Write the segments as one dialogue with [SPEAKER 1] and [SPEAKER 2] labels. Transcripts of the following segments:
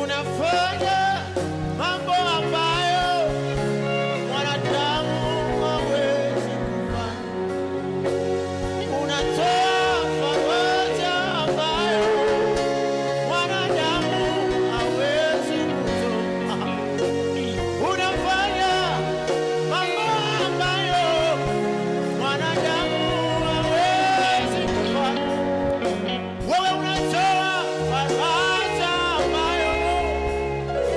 [SPEAKER 1] unafanya mambo ambayo mwanadamu hawezi kufanya. Unatoa faraja ambayo mwanadamu hawezi kutoa. Unafanya mambo ambayo mwanadamu hawezi kufanya. Wewe unatoa faraja ambayo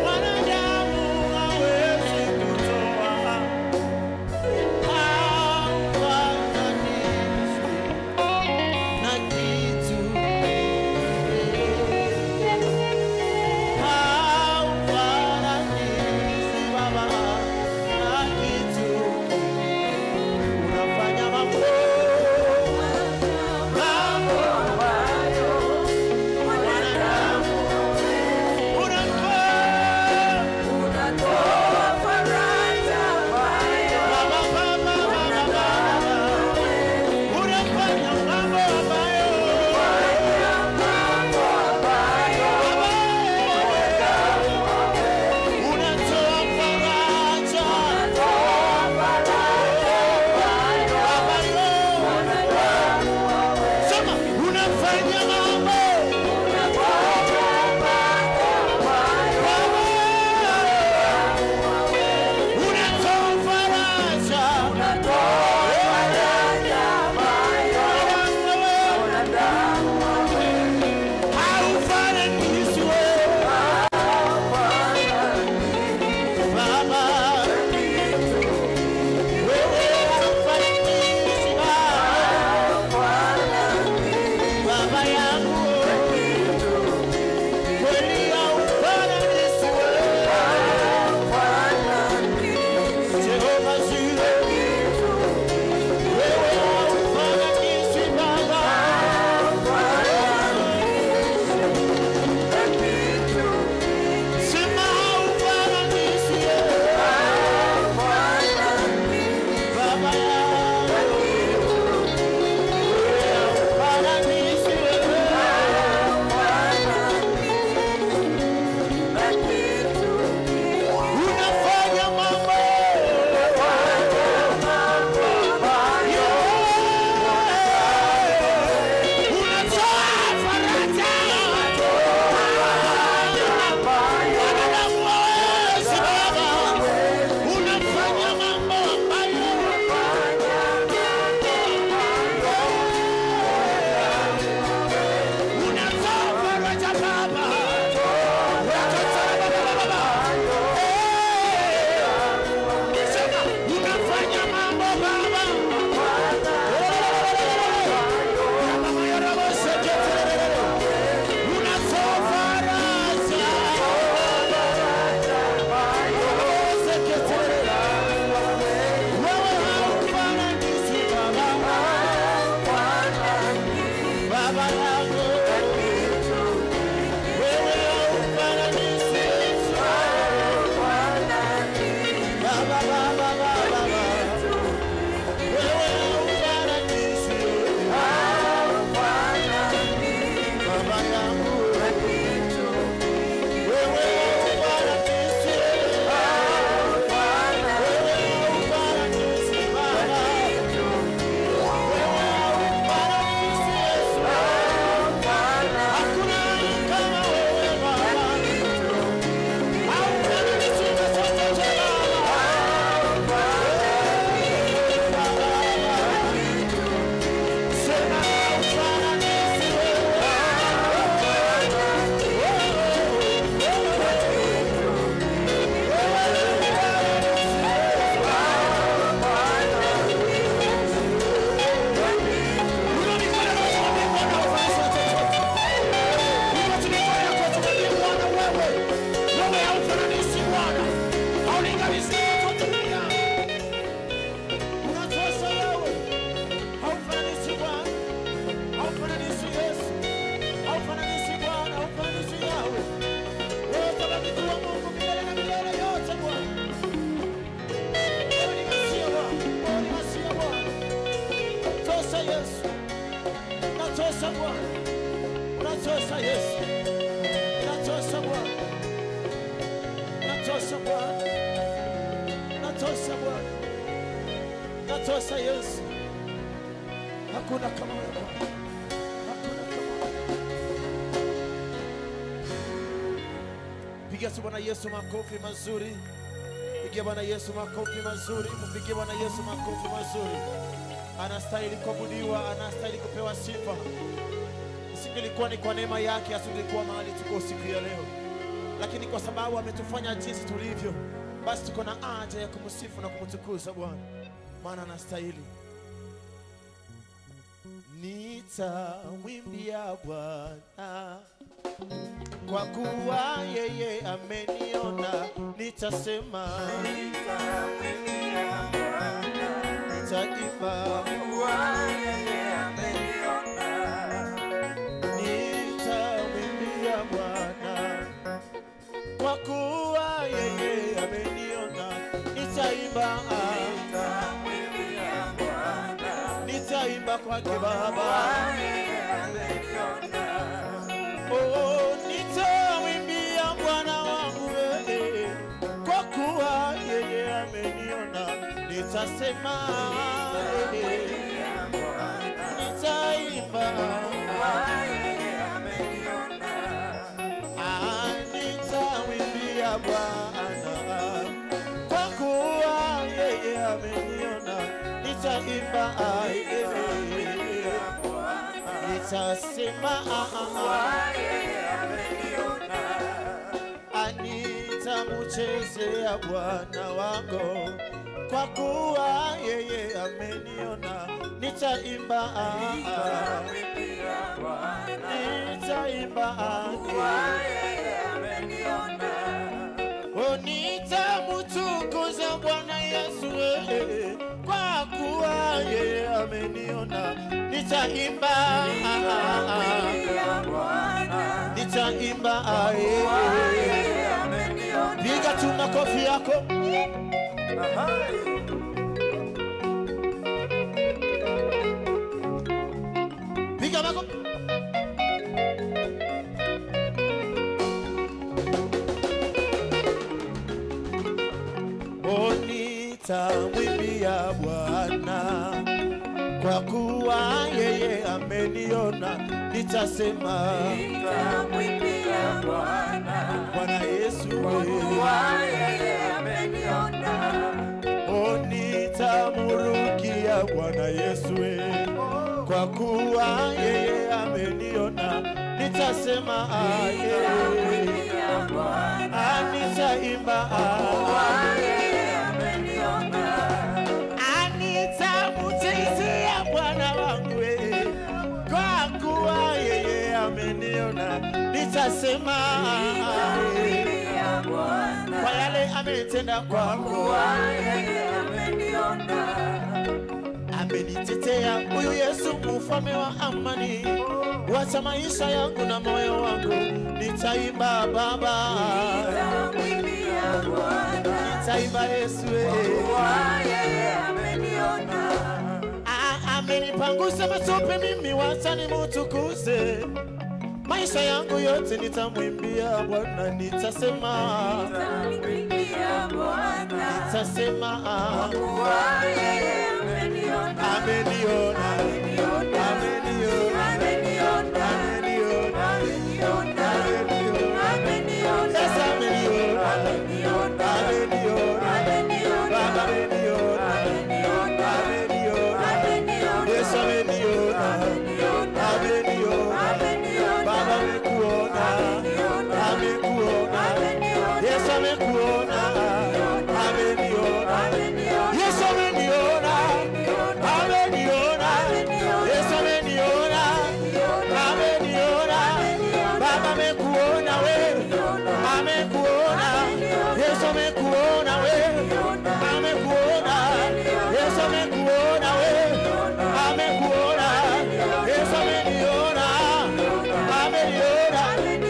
[SPEAKER 1] unatosha Yesu, hakuna kama wewe Bwana, hakuna kama wewe. Pigia tu Bwana Yesu makofi mazuri, pigia Bwana Yesu makofi mazuri, mpigie Bwana Yesu makofi mazuri. Anastahili kuabudiwa, anastahili kupewa sifa. Isingelikuwa ni kwa neema yake, asingelikuwa mahali tuko siku ya leo, lakini kwa sababu ametufanya jinsi tulivyo, basi tuko na haja ya kumsifu na kumtukuza Bwana, maana anastahili. Nitamwimbia Bwana kwa kuwa yeye ameniona, nitasema nitaimba, nitamwimbia Bwana kwa kuwa yeye ameniona, nitaimba, nitaimba kwake Baba. Oh, nitamwimbia Bwana wangu wewe, kwa kuwa yeye ameniona, nitasema eh, nitaimba, ah, nitamwimbia Bwana, kwa kuwa yeye ameniona, nitaimba, ah, eh, nitasema ah, ah, ah. Anitamuchezea Bwana wangu kwa kuwa yeye ameniona, nitaimba ah, ah, nitaimba ah, oh, nitamutukuza Bwana Yesu eh, kwa kuwa yeye ameniona, nitaimba ah, ah, ah, nitaimba ah, eh. Piga tu makofi yako. Piga makofi. Oh, nitamwimbia Bwana kwa kuwa yeye ameniona, nitasema Bwana Yesu wewe. Oh, nitamurukia Bwana Yesu we. kwa kuwa yeye ameniona, nitasema aye, Ah, nitaimba nitamutizia Bwana wangu we. kwa kuwa yeye ameniona, nitasema aye, kwa yale ametenda kwangu amenitetea huyu Yesu mfalme wa amani, wacha maisha yangu na moyo wangu, nitaimba Baba, nitaimba Yesu eh. Ah, amenipangusa matope mimi, wacha nimutukuze maisha yangu yote, nitamwimbia Bwana, nitasema nitasema ah, ameniona ameniona ameniona Yes, ameniona ameniona Baba ameniona ameniona Yes, ameniona ameniona Baba amekuona amekuona Yes, amekuona ameniona Yes, ameniona ameniona Yes, ameniona ameniona Baba amekuona wewe amekuona Yesu amekuona wewe amekuona Yesu amekuona wewe amekuona Yesu ameniona ameniona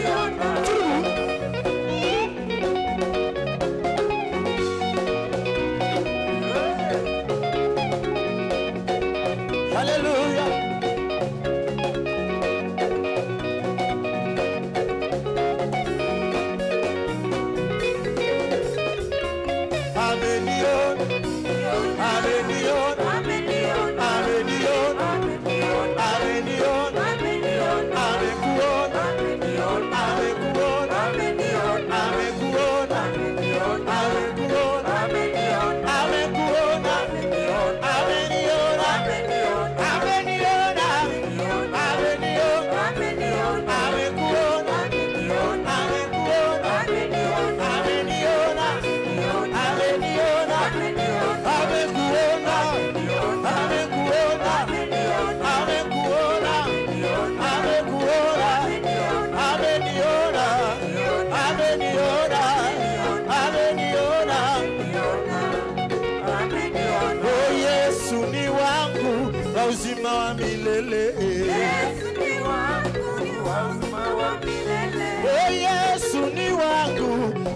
[SPEAKER 1] Hallelujah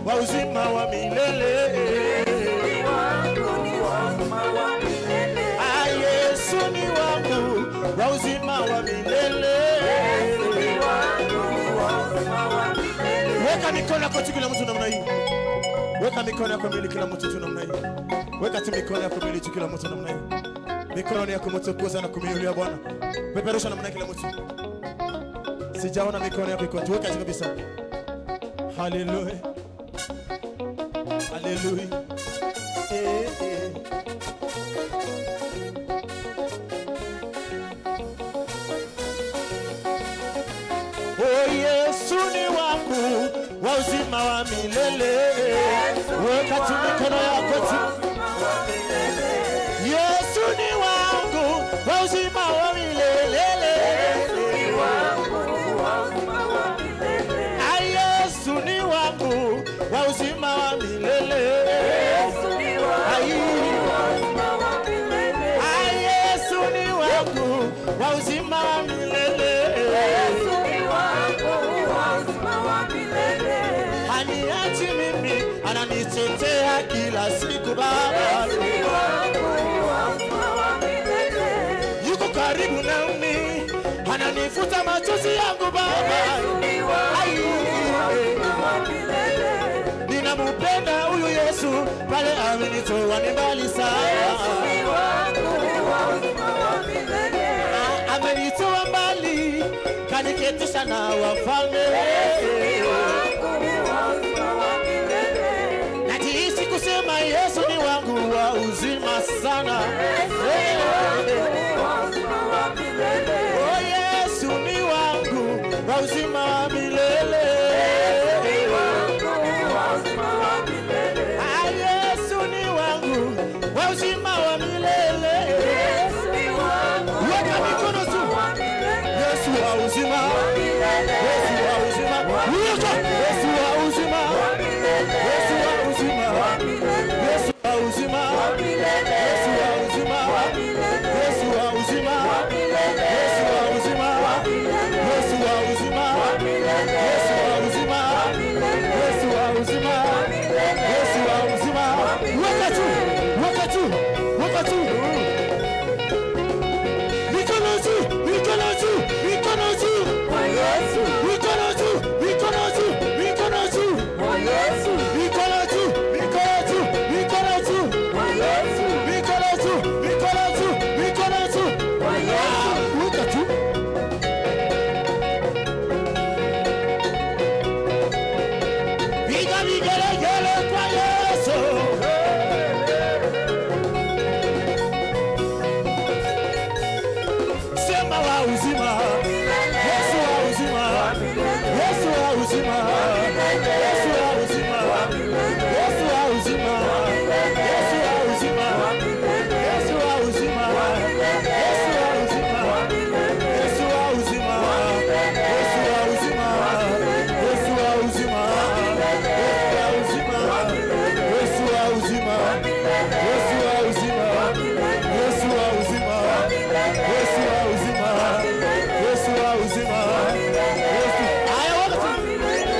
[SPEAKER 1] wa uzima wa milele. Ah, Yesu ni wangu wa uzima wa milele. Weka mikono yako juu kila mtu namna hii. Weka mikono yako mbele kila mtu tu namna hii. Weka tu mikono yako mbele juu kila mtu namna hii. Mikono yako mtukuza na kumiulia Bwana. Peperusha namna hii kila mtu. Sijaona mikono yako iko juu. Weka juu kabisa. Haleluya. Haleluya. Eh, eh. Oh, Yesu ni wangu wa uzima wa milele. Weka tu mikono yako tu. Yesu ni wangu wa uzima wa milele. Ah, Yesu ni wangu wa uzima wa milele. Ai. Ah, Yesu ni wangu wa uzima wa milele. Haniachi mimi, ananitetea kila siku Baba. Yuko karibu nami, ananifuta machozi yangu Baba. Ai. Ninamupenda huyu Yesu, pale amenitoa ni mbali sana. Ah, Amenitoa mbali, kaniketisha na wafalme. Najihisi kusema Yesu ni wangu wa uzima sana. Oh, Yesu ni wangu wa uzima wa milele. Ah, Yesu ni wangu wa uzima wa milele. Weka mikono juu. Yesu wa uzima. Yesu wa uzima. Weka. Yesu wa uzima. Yesu wa uzima. Yesu wa uzima. Yesu wa uzima. Yesu wa uzima. Yesu wa uzima. Yesu wa uzima. Yesu wa uzima. Yesu wa uzima. Yesu wa uzima. Weka juu. Weka juu. Weka juu. Mikono juu. Mikono juu. Mikono juu. Mikono juu. Mikono juu. Mikono juu. Mikono juu. Mikono juu. Mikono juu. Mikono juu. Mikono juu. Mikono juu. Ah, weka juu. Piga vigelegele kwa Yesu. Sema wa uzima. Yesu wa uzima. Yesu wa uzima. Yesu wa uzima. Yesu wa uzima. Yesu wa uzima. Yesu wa uzima. Yesu wa uzima. Yesu wa uzima. Yesu wa uzima. Yesu wa uzima. Yesu wa uzima. Yesu wa uzima. Yesu wa uzima. Yesu wa uzima. Yesu wa uzima. Yesu wa uzima. Yesu. Aya, weka tu.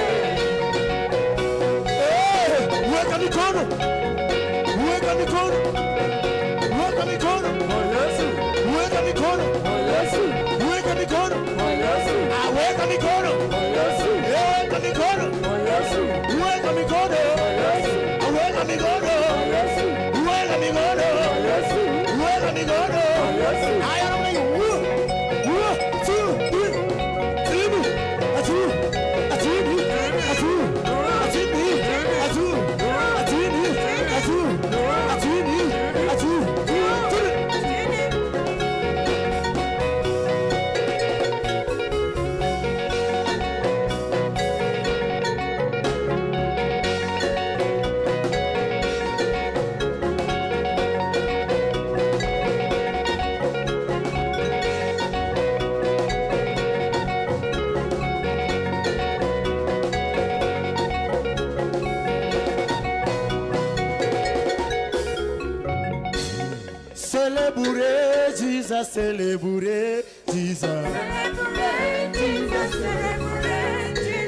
[SPEAKER 1] Eh, Weka mikono. Weka mikono. Weka mikono. Weka mikono. Weka mikono. Ah, weka mikono. Weka mikono. Weka mikono. Ah, Weka mikono. Weka mikono. Weka mikono. Aya, namna hiyo. One, one, two, three. Timu. Atu. Atimu. Atu. Atimu. Atu. Atimu. Atu. Atimu. Atu. Timu. Celebrate Jesus, celebrate Jesus.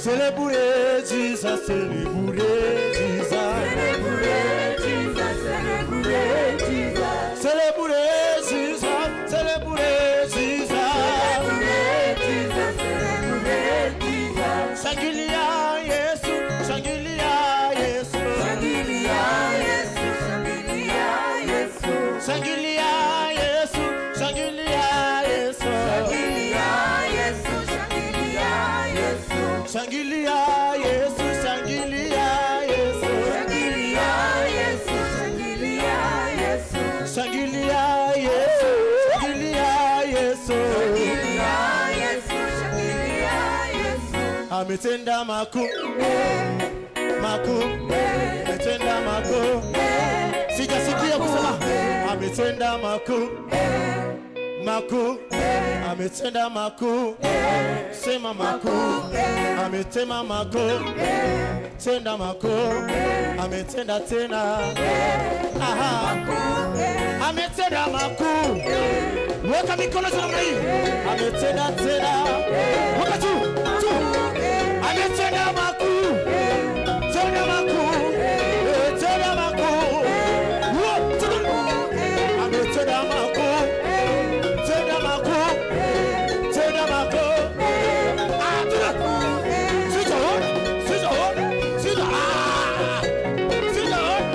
[SPEAKER 1] Celebrate Jesus, celebrate Jesus.
[SPEAKER 2] Celebrate Jesus, celebrate Jesus.
[SPEAKER 1] Celebrate Jesus, celebrate Jesus.
[SPEAKER 2] Celebrate Jesus, celebrate Jesus.
[SPEAKER 1] Shangilia Yesu, shangilia Yesu.
[SPEAKER 2] Shangilia Yesu, shangilia Yesu.
[SPEAKER 1] Shangilia Yesu, shangilia Yesu.
[SPEAKER 2] Shangilia Yesu, shangilia Yesu.
[SPEAKER 1] Shangilia Yesu, shangilia Yesu.
[SPEAKER 2] Shangilia Yesu, shangilia Yesu.
[SPEAKER 1] Shangilia Yesu, shangilia Yesu.
[SPEAKER 2] Shangilia Yesu, shangilia Yesu.
[SPEAKER 1] Ametenda makuu, makuu, ametenda makuu. Sijasikia kusema ametenda makuu, makuu, ametenda makuu. Sema makuu, ametenda makuu, tenda makuu, ametenda tena. Aha. ametenda makuu. Weka mikono juu namna hii, ametenda tena. Weka juu juu, ametenda makuu, tenda makuu, eh, tenda makuu. Wo, tena. Ametenda makuu, tenda makuu, tenda makuu. Ah, tena. Sijaona, sijaona, sija- ah, sijaona.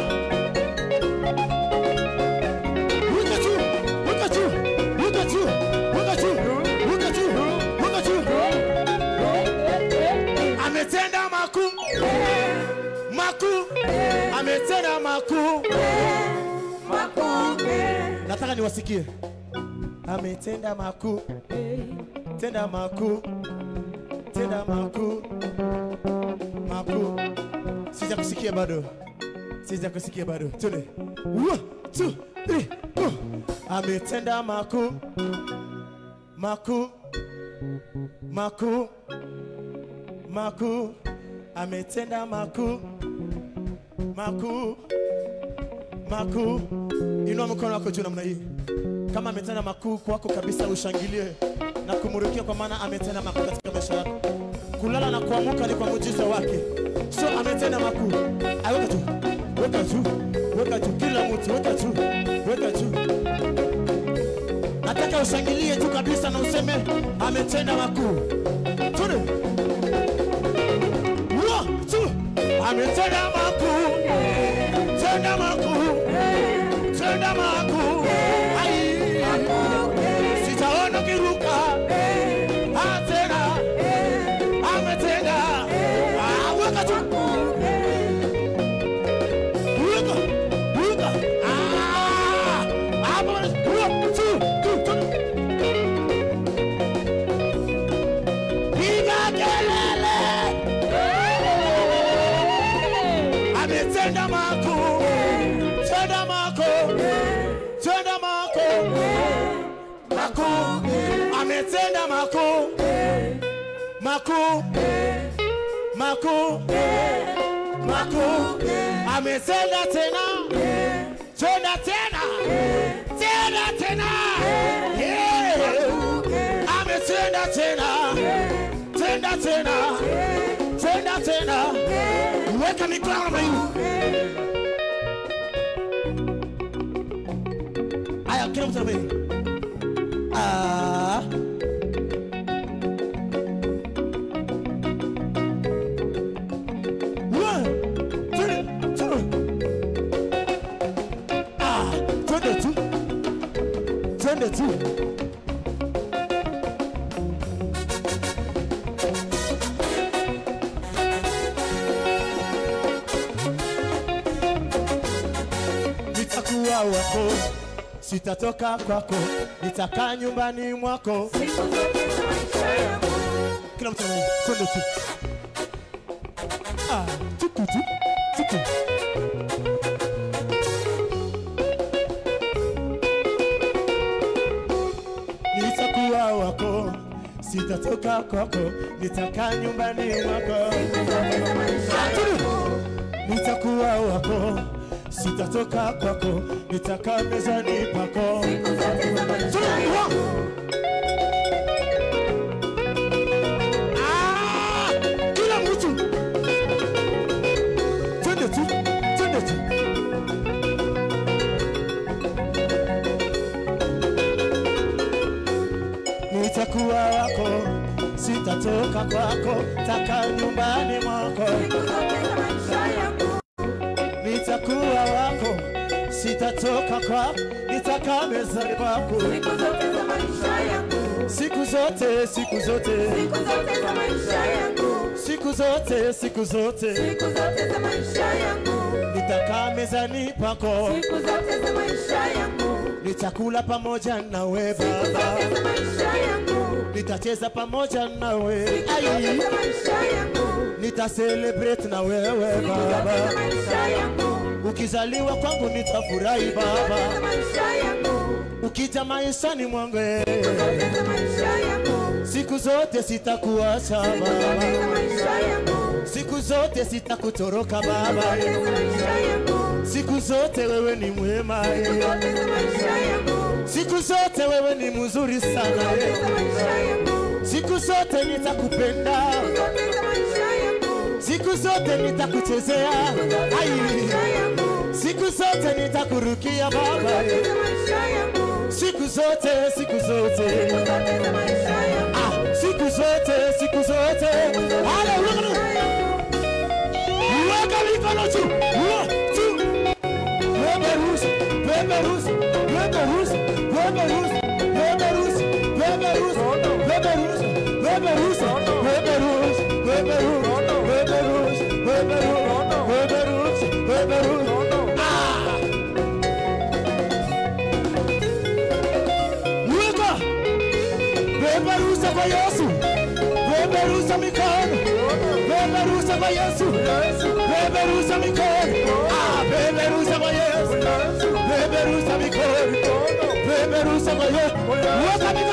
[SPEAKER 1] Weka juu, weka juu, weka juu, weka juu, weka juu, weka juu. Ametenda makuu, makuu, ametenda makuu. Nataka niwasikie. Ametenda makuu, tenda makuu, tenda makuu, makuu. Sijakusikia bado, sijakusikia bado. Tune. One, two, three, go. Ametenda makuu, makuu, makuu, makuu. Ametenda makuu, makuu, makuu. Inua mkono wako juu namna hii. Kama ametenda makuu kwako kabisa, ushangilie na kumurikia, kwa maana ametenda makuu katika maisha yako. Kulala na kuamuka ni kwa muujiza wake, so ametenda makuu. Ay, Weka juu, weka juu, weka juu, kila mtu weka juu, weka juu. Nataka ushangilie juu kabisa na useme ametenda makuu. Tune. One, two. Ametenda makuu, tenda makuu, tenda makuu. Ai. Sijaona kiruka. Ah, tena. Ametenda. Ah, weka juu. Weka, weka. Ah, hapo. One, two, two, two. Piga kelele. Ametenda makuu, tenda makuu, tenda makuu, makuu. Ametenda makuu, makuu, makuu, makuu. Ametenda tena, tenda tena, tenda tena. Yeah. Ametenda tena, tenda tena, tenda tena. Weka mikono namna hii. Aya, kila mtu namna hii. Ah. One, two, two. Ah, twende tu. Twende tu. nitakuwa wako, sitatoka kwako, nitakaa nyumbani mwako. Kila mtu anaimba, twende tu. Ah, tuku tu, tuku. Nitakuwa wako, sitatoka kwako, nitakaa nyumbani mwako. Ah, twende. nitakuwa wako, sitatoka kwako, nitakaa mezani pako. Tunakuwa. Ah, kila nitakaa nyumbani mwako,
[SPEAKER 2] siku zote za maisha yangu,
[SPEAKER 1] nitakuwa wako, sitatoka kwako, nitakaa mezani kwako
[SPEAKER 2] siku zote za maisha yangu,
[SPEAKER 1] siku zote, siku zote,
[SPEAKER 2] siku zote za maisha yangu,
[SPEAKER 1] siku zote, siku zote,
[SPEAKER 2] siku zote za maisha yangu,
[SPEAKER 1] nitakaa mezani pako,
[SPEAKER 2] siku zote za maisha yangu,
[SPEAKER 1] nitakula pamoja nawe
[SPEAKER 2] siku zote
[SPEAKER 1] Baba,
[SPEAKER 2] za maisha yangu,
[SPEAKER 1] nitacheza pamoja nawe,
[SPEAKER 2] siku zote
[SPEAKER 1] Ai,
[SPEAKER 2] za maisha yangu,
[SPEAKER 1] nita celebrate na wewe
[SPEAKER 2] siku zote za
[SPEAKER 1] Baba,
[SPEAKER 2] maisha yangu,
[SPEAKER 1] ukizaliwa kwangu nitafurahi
[SPEAKER 2] siku zote
[SPEAKER 1] Baba,
[SPEAKER 2] za maisha yangu,
[SPEAKER 1] ukija maishani mwangu
[SPEAKER 2] siku zote za maisha yangu,
[SPEAKER 1] siku zote sitakuacha
[SPEAKER 2] siku zote za
[SPEAKER 1] Baba,
[SPEAKER 2] maisha yangu,
[SPEAKER 1] siku zote sitakutoroka Baba,
[SPEAKER 2] zote za maisha yangu,
[SPEAKER 1] siku zote wewe ni mwema,
[SPEAKER 2] siku zote za maisha yangu,
[SPEAKER 1] siku zote wewe ni mzuri sana,
[SPEAKER 2] zote za maisha yangu,
[SPEAKER 1] siku zote nitakupenda,
[SPEAKER 2] zote za maisha yangu,
[SPEAKER 1] siku zote nitakuchezea, ai,
[SPEAKER 2] maisha yangu,
[SPEAKER 1] siku zote nitakurukia Baba,
[SPEAKER 2] zote za maisha yangu,
[SPEAKER 1] siku zote, siku zote,
[SPEAKER 2] zote za maisha yangu,
[SPEAKER 1] ah, siku zote, siku zote, haleluya. Weka mikono juu, Wa- juu. Beberusi, beberusi, beberusi, beberusi, beberusi, beberusi, beberusi, beberusi, beberusi, beberusi, beberusi, beberusi, beberusi. Ah! Weka! Beberusa kwa Yesu. Beberusa mikono. Beberusa kwa Yesu. Beberusa mikono. Ah, beberusa kwa Yesu. Beberusa mikono. Beberusa kwa Yesu. Weka mikono.